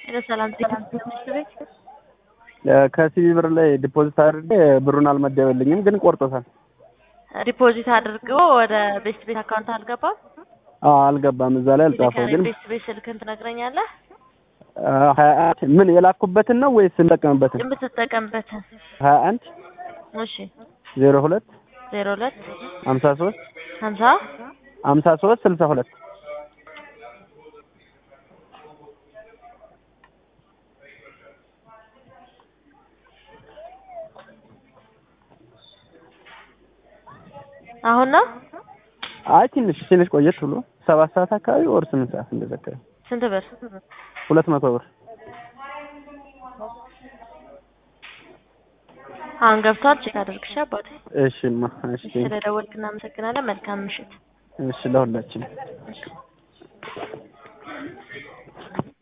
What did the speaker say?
ለሰላም ትምህርት ቤት ከሲቢ ብር ላይ ዲፖዚት አድርጌ ብሩን አልመደበልኝም፣ ግን ቆርጦታል። ዲፖዚት አድርገው ወደ ቤስት ቤት አካውንት አልገባም። አዎ አልገባም፣ እዛ ላይ አልጻፈው። ግን ቤስት ቤት ስልክን ትነግረኛለህ? ሀያ አንድ ምን የላኩበትን ነው ወይስ እንጠቀምበትን? የምትጠቀምበትን። ሀያ አንድ እሺ ዜሮ ሁለት ዜሮ ሁለት ሀምሳ ሶስት ሀምሳ ሀምሳ ሶስት ስልሳ ሁለት አሁን ነው አይ ትንሽ ትንሽ ቆየት ብሎ ሰባት ሰዓት አካባቢ ወር ስምንት ሰዓት እንደዛ አካባቢ ስንት ብር? ሁለት መቶ ብር አሁን ገብቷል። ቼክ አድርግሽ አባቴ። እሺማ እሺ ስለደወልክ እናመሰግናለን። መልካም ምሽት። እሺ ለሁላችን